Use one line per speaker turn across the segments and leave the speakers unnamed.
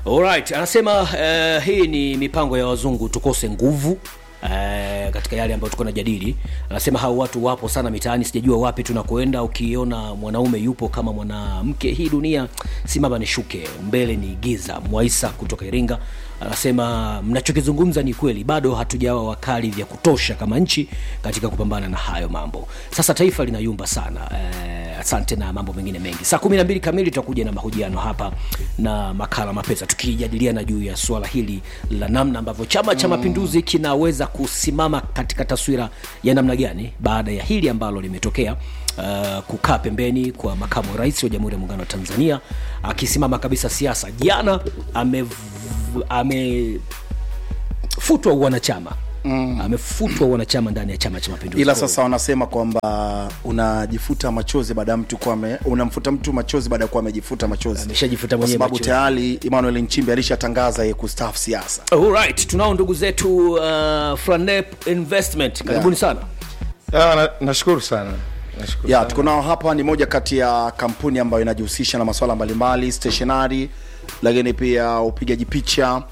Alright, anasema uh, hii ni mipango ya wazungu tukose nguvu Uh, katika yale ambayo tuko najadili anasema hao watu wapo sana mitaani sijajua wapi tunakoenda ukiona mwanaume yupo kama mwanamke hii dunia simama nishuke mbele ni giza mwaisa kutoka iringa anasema mnachokizungumza ni kweli bado hatujawa wakali vya kutosha kama nchi katika kupambana na hayo mambo sasa taifa linayumba sana uh, asante na mambo mengine mengi saa kumi na mbili kamili tutakuja na mahojiano hapa na makala mapesa tukijadiliana juu ya suala hili la namna ambavyo chama cha mapinduzi kinaweza kusimama katika taswira ya namna gani baada ya hili ambalo limetokea uh, kukaa pembeni kwa makamu wa rais wa jamhuri ya muungano wa tanzania akisimama kabisa siasa jana amefutwa ame futwa uwanachama mm. amefutwa uwanachama ndani ya chama cha mapinduzi
ila sasa wanasema kwamba unajifuta machozi baada ya mtu kuwa ame- unamfuta mtu machozi baada ya kuwa amejifuta machozi
Ameshajifuta
kwa
mwenyewe
sababu
machozi.
tayari Emmanuel Nchimbi alishatangaza yeye kustaafu siasa
Alright, tunao ndugu zetu uh, Franep Investment karibuni sana
Ah, na- nashukuru sana nashukuru
ya
sana.
tuko nao hapa ni moja kati ya kampuni ambayo inajihusisha na masuala mbalimbali stationary lakini pia upigaji picha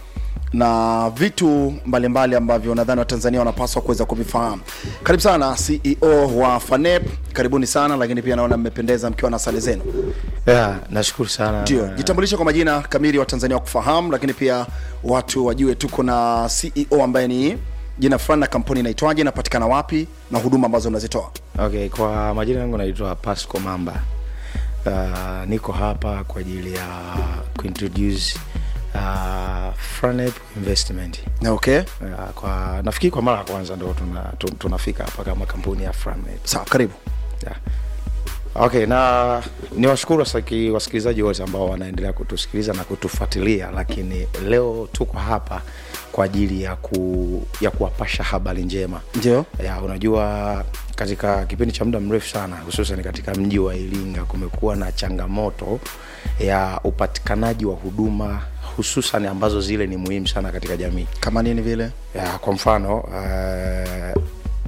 na vitu mbalimbali ambavyo nadhani watanzania wanapaswa kuweza kuvifahamu karibu sana ceo wa fanep karibuni sana lakini pia naona mmependeza mkiwa na sare zenu
yeah, nashukuru sana
ndio
Na-
jitambulishe kwa majina kamili wa tanzania wa kufahamu lakini pia watu wajue tuko na ceo ambaye ni jina fulani na kampuni inaitwaje inapatikana wapi na huduma ambazo mnazitoa
okay kwa majina yangu naitwa pasco mamba uh, niko hapa kwa ajili ya kuintroduce uh, Franep investment
Na okay
uh, kwa nafikiri kwa mara ya kwanza ndo tuna, tu- tunafika hapa kama kampuni ya Franep
sawa karibu
yeah. okay na ni washukuru wasaki- wasikilizaji wote ambao wanaendelea kutusikiliza na kutufuatilia lakini leo tuko hapa kwa ajili ya ku, ya kuwapasha habari njema
ndio
ya unajua katika kipindi cha muda mrefu sana hususan katika mji wa iringa kumekuwa na changamoto ya upatikanaji wa huduma hususan ambazo zile ni muhimu sana katika jamii
kama nini vile
ya, kwa mfano uh,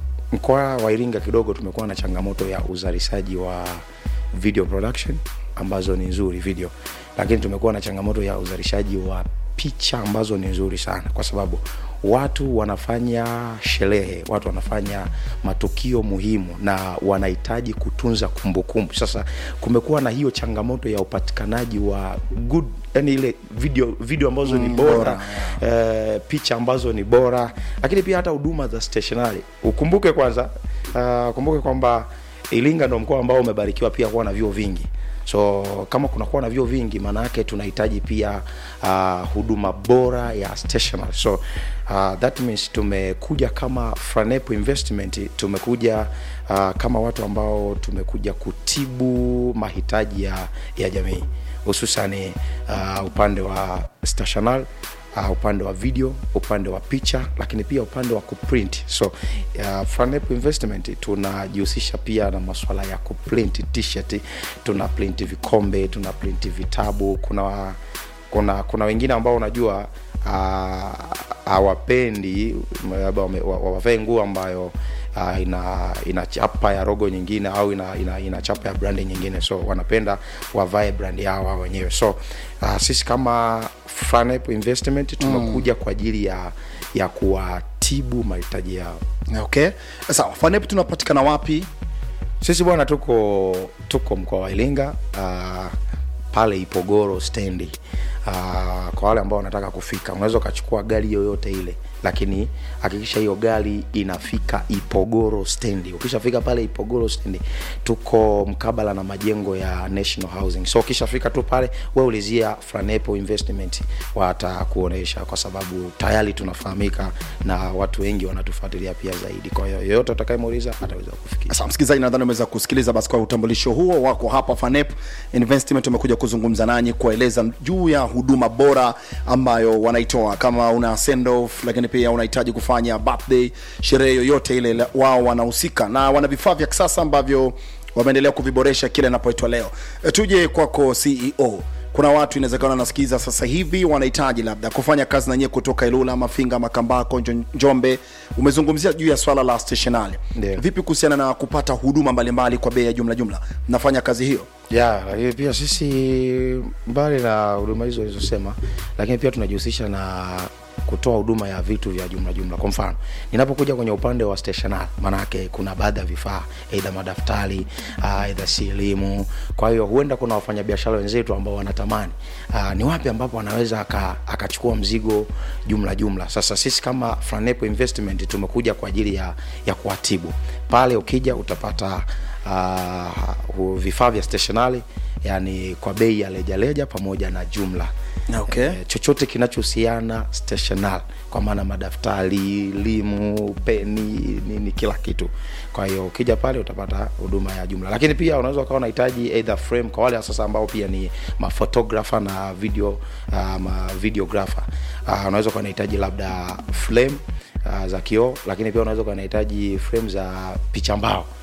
mkoa wa iringa kidogo tumekuwa na changamoto ya uzalishaji wa video production ambazo ni nzuri video lakini tumekuwa na changamoto ya uzalishaji wa picha ambazo ni nzuri sana kwa sababu watu wanafanya sherehe watu wanafanya matukio muhimu na wanahitaji kutunza kumbukumbu sasa kumekuwa na hiyo changamoto ya upatikanaji wa good yani ile video video ambazo ni bora eh, picha ambazo ni bora lakini pia hata huduma za stationary ukumbuke kwanza uh, kumbuke kwamba iringa ndo mkoa ambao umebarikiwa pia kuwa na vyuo vingi so kama kunakuwa na vyuo vingi maana yake tunahitaji pia uh, huduma bora ya stationary so uh, that means tumekuja kama Franep investment tumekuja uh, kama watu ambao tumekuja kutibu mahitaji ya, ya jamii hususani uh, upande wa stationary uh, upande wa video upande wa picha lakini pia upande wa kuprint so uh, Franep investment tunajihusisha pia na masuala ya kuprint t-shirt tuna print vikombe tuna print vitabu kuna kuna kuna wengine ambao unajua ah, hawapendi labda wame- wa- wa- wavae nguo ambayo uh, ina ina chapa ya rogo nyingine au ina, ina, ina chapa ya brandi nyingine so wanapenda wavae brandi yao wao wenyewe so uh, sisi kama Franep investment tumekuja mm. kwa ajili ya ya kuwatibu mahitaji yao
okay sawa fanep tunapatikana wapi
sisi bwana tuko tuko mkoa wa iringa uh, pale ipogoro stendi uh, kwa wale ambao wanataka kufika unaweza ukachukua gari yoyote ile lakini hakikisha hiyo gari inafika ipogoro stendi ukishafika pale ipogoro stendi tuko mkabala na majengo ya national housing so ukishafika tu pale we ulizia franepo investment watakuonesha kwa sababu tayari tunafahamika na watu wengi wanatufuatilia pia zaidi kwa hiyo yoyote atakayemuuliza ataweza kufikia
sasa msikilizaji nadhani umeweza kusikiliza basi kwa utambulisho huo wako hapa fanep investment wamekuja kuzungumza nanyi kuwaeleza juu ya huduma bora ambayo wanaitoa kama una send off lakini pia unahitaji kufanya birthday sherehe yoyote ile la- wao wanahusika na wana vifaa vya kisasa ambavyo wameendelea kuviboresha kile inapoitwa leo e, tuje kwako ceo kuna watu inawezekana wanasikiliza sasa hivi wanahitaji labda kufanya kazi na nyie kutoka ilula mafinga makambako Njo- njombe umezungumzia juu ya swala la stationary
Ndio.
vipi kuhusiana na kupata huduma mbalimbali kwa bei ya jumla jumla mnafanya kazi hiyo
ya lakini pia sisi mbali na huduma hizo ulizosema lakini pia tunajihusisha na kutoa huduma ya vitu vya jumla jumla kwa mfano ninapokuja kwenye upande wa stationary maanake kuna baadhi ya vifaa aidha madaftari ah, aidha si elimu kwa hiyo huenda kuna wafanyabiashara wenzetu ambao wanatamani uh, ni wapi ambapo anaweza aka- akachukua mzigo jumla jumla sasa sisi kama Franepo investment tumekuja kwa ajili ya, ya kuwatibu pale ukija utapata uh, vifaa vya stationary yani kwa bei ya lejaleja pamoja na jumla
Okay.
Eh, chochote kinachohusiana stationary kwa maana madaftari limu peni nini kila kitu kwa hiyo ukija pale utapata huduma ya jumla lakini pia unaweza ukawa unahitaji either frame kwa wale sasa ambao pia ni maphotographer na video uh, ma videographer uh, unaweza ukawa unahitaji labda frame uh, za kioo lakini pia unaweza ukawa unahitaji frame za picha mbao